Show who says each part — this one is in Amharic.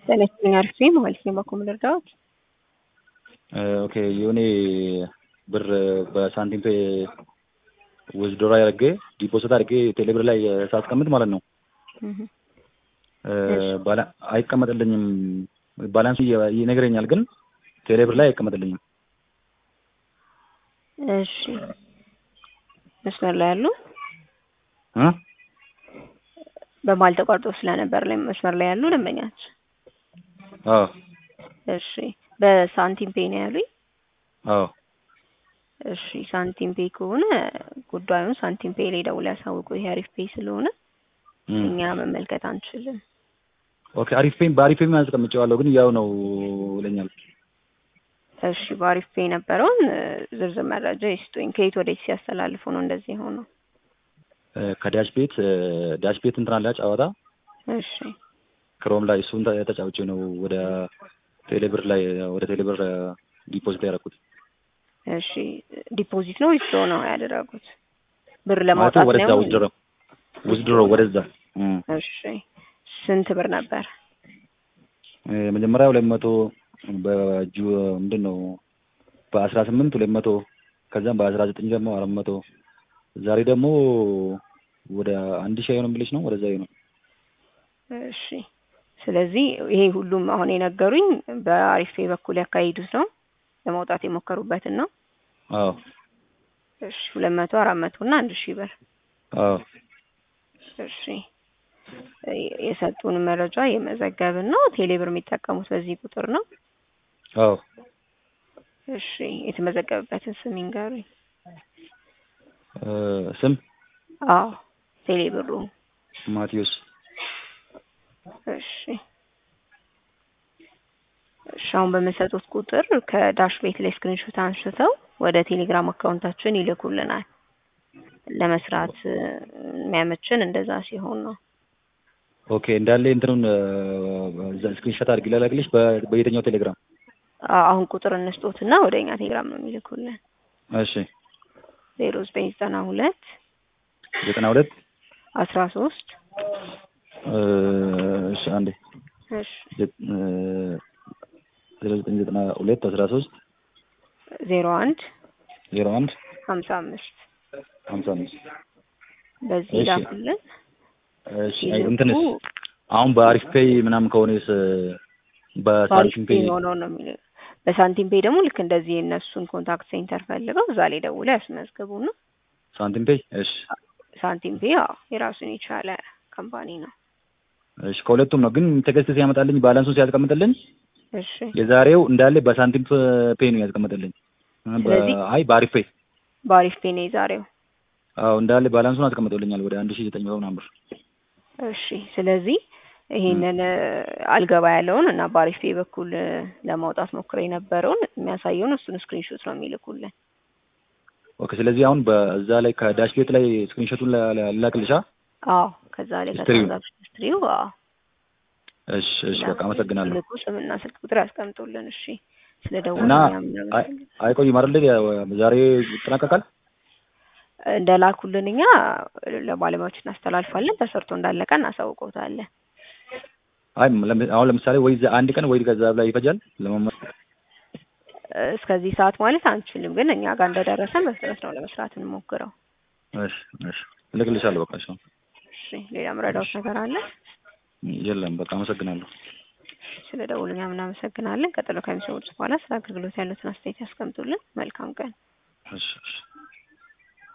Speaker 1: ጤነኛ አርፌ ማለት ነው። በኮም ልርዳዎት?
Speaker 2: ኦኬ የሆነ ብር በሳንቲም ፔ ውዝድሮ ያደርጌ ዲፖዚት አድርጌ ቴሌብር ላይ ሳስቀምጥ ማለት ነው አይቀመጥልኝም። ባላንሱ ይነግረኛል፣ ግን ቴሌብር ላይ አይቀመጥልኝም።
Speaker 1: እሺ መስመር ላይ ያሉ
Speaker 2: እ
Speaker 1: በማል ተቋርጦ ስለነበር ላይ መስመር ላይ ያሉ ደንበኛች።
Speaker 2: አዎ
Speaker 1: እሺ በሳንቲም ፔ ነው ያሉኝ።
Speaker 2: አዎ
Speaker 1: እሺ ሳንቲም ፔ ከሆነ ጉዳዩን ሳንቲም ፔ ላይ ደውለው ያሳውቁ። ይሄ አሪፍ ፔ ስለሆነ እኛ መመልከት አንችልም።
Speaker 2: ኦኬ አሪፍ ፔ በአሪፍ ፔ አስቀምጬዋለሁ፣ ግን ያው ነው ይለኛል።
Speaker 1: እሺ በአሪፍ ፔ የነበረውን ዝርዝር መረጃ ይስጡኝ። ከየት ወዴት ሲያስተላልፉ ነው እንደዚህ ሆነው?
Speaker 2: ከዳሽ ቤት ዳሽ ቤት እንትን አለ ጨዋታ
Speaker 1: እሺ
Speaker 2: ክሮም ላይ እሱን ተጫውቼ ነው ወደ ቴሌብር ላይ ወደ ቴሌብር ዲፖዚት ያደረኩት።
Speaker 1: እሺ ዲፖዚት ነው ዊዝድሮ ነው ያደረጉት? ብር ለማውጣት
Speaker 2: ወደዛ
Speaker 1: ነው?
Speaker 2: ውዝድሮ ውዝድሮ ወደዛ
Speaker 1: እሺ ስንት ብር ነበር?
Speaker 2: መጀመሪያ ሁለት መቶ በጁ ምንድን ነው በአስራ ስምንት ሁለት መቶ ከዛም በአስራ ዘጠኝ ደግሞ አራት መቶ ዛሬ ደግሞ ወደ አንድ ሺህ አይሆንም ብለሽ ነው ወደዛ ነው።
Speaker 1: እሺ ስለዚህ ይሄ ሁሉም አሁን የነገሩኝ በአሪፌ በኩል ያካሂዱት ነው ለማውጣት የሞከሩበትን ነው።
Speaker 2: አዎ
Speaker 1: እሺ ሁለት መቶ አራት መቶ እና አንድ ሺህ ብር
Speaker 2: አዎ
Speaker 1: እሺ የሰጡን መረጃ የመዘገብን ነው። ቴሌብር የሚጠቀሙት በዚህ ቁጥር ነው።
Speaker 2: አዎ
Speaker 1: እሺ የተመዘገበበትን ስም ይንገሩኝ።
Speaker 2: ስም
Speaker 1: አዎ ቴሌብሩ
Speaker 2: ማቴዎስ
Speaker 1: እሺ እሺ አሁን በመሰጡት ቁጥር ከዳሽ ቤት ላይ ስክሪንሾት አንስተው ወደ ቴሌግራም አካውንታችን ይልኩልናል። ለመስራት የሚያመችን እንደዛ ሲሆን ነው።
Speaker 2: ኦኬ እንዳለ እንትኑን ስክሪንሾት አድርጊ ላላግልሽ በየትኛው ቴሌግራም?
Speaker 1: አሁን ቁጥር እንስጦትና ወደ እኛ ቴሌግራም ነው የሚልኩልን።
Speaker 2: እሺ
Speaker 1: ዜሮ ዘጠኝ ዘጠና ሁለት
Speaker 2: ዘጠና ሁለት
Speaker 1: አስራ ሶስት
Speaker 2: እሺ አንዴ
Speaker 1: እሺ
Speaker 2: ዜሮ ዘጠኝ ዘጠና ሁለት አስራ ሶስት
Speaker 1: ዜሮ አንድ
Speaker 2: ዜሮ አንድ
Speaker 1: ሀምሳ አምስት
Speaker 2: ሀምሳ አምስት
Speaker 1: በዚህ
Speaker 2: እሺ።
Speaker 1: ላኩልን።
Speaker 2: እሺ እንትንስ አሁን በአሪፍ ፔይ ምናምን ከሆነስ በሳንቲም ፔይ
Speaker 1: ሆነው ነው የሚለው። በሳንቲም ፔይ ደግሞ ልክ እንደዚህ የእነሱን ኮንታክት ሴንተር ፈልገው እዛ ላይ ደውለው ያስመዝግቡ ነው።
Speaker 2: ሳንቲም ፔይ እሺ
Speaker 1: ሳንቲም ፔይ ያው የራሱን የቻለ ካምፓኒ ነው።
Speaker 2: እሺ ከሁለቱም ነው ግን ቴክስት ሲያመጣልኝ ባላንሱን ሲያስቀምጥልኝ
Speaker 1: እሺ
Speaker 2: የዛሬው እንዳለ በሳንቲም ፔይ ነው ያስቀምጥልኝ።
Speaker 1: ስለዚህ
Speaker 2: አይ በአሪፍ ፔይ
Speaker 1: በአሪፍ ፔይ ነው የዛሬው።
Speaker 2: አዎ እንዳለ ባላንሱን አስቀምጦልኛል ወደ አንድ ሺህ ዘጠኝ መቶ ምናምን ብር።
Speaker 1: እሺ ስለዚህ ይሄንን አልገባ ያለውን እና በአሪፍ ፔይ በኩል ለማውጣት ሞክረ የነበረውን የሚያሳየውን እሱን ስክሪንሾት ነው የሚልኩልን።
Speaker 2: ኦኬ ስለዚህ አሁን በዛ ላይ ከዳሽ ቤት ላይ ስክሪንሾቱን ላክልሻ?
Speaker 1: አዎ ከዛ ላይ
Speaker 2: ሂስትሪው።
Speaker 1: ከትራንዛክሽን ሂስትሪው አዎ
Speaker 2: እሺ እሺ በቃ አመሰግናለሁ።
Speaker 1: ልኩ ስምና ስልክ ቁጥር ያስቀምጡልን። እሺ ስለ ደወሉ
Speaker 2: እና
Speaker 1: እኛም
Speaker 2: አይ-
Speaker 1: እናመሰግናለን።
Speaker 2: አይቆይም አይደል? ዛሬ ይጠናቀቃል?
Speaker 1: እንደላኩልን እኛ ለባለሙያዎች እናስተላልፋለን። ተሰርቶ እንዳለቀ እናሳውቀውታለን።
Speaker 2: አይ ለም- አሁን ለምሳሌ ወይ ዛ- አንድ ቀን ወይ ከዛ ላይ ይፈጃል ለመመ
Speaker 1: እስከዚህ ሰዓት ማለት አንችልም፣ ግን እኛ ጋር እንደደረሰ በፍጥነት ነው ለመስራት እንሞክረው።
Speaker 2: እሺ እሺ እልክልሻለሁ በቃ እሺ።
Speaker 1: እሺ ሌላ ምረዳውት ነገር አለ?
Speaker 2: የለም በቃ አመሰግናለሁ።
Speaker 1: ስለ ደውሉ እኛም እናመሰግናለን። ቀጥሎ ከሚሰሙት በኋላ ስለ አገልግሎት ያሉትን አስተያየት ያስቀምጡልን። መልካም ቀን።
Speaker 2: እሺ እሺ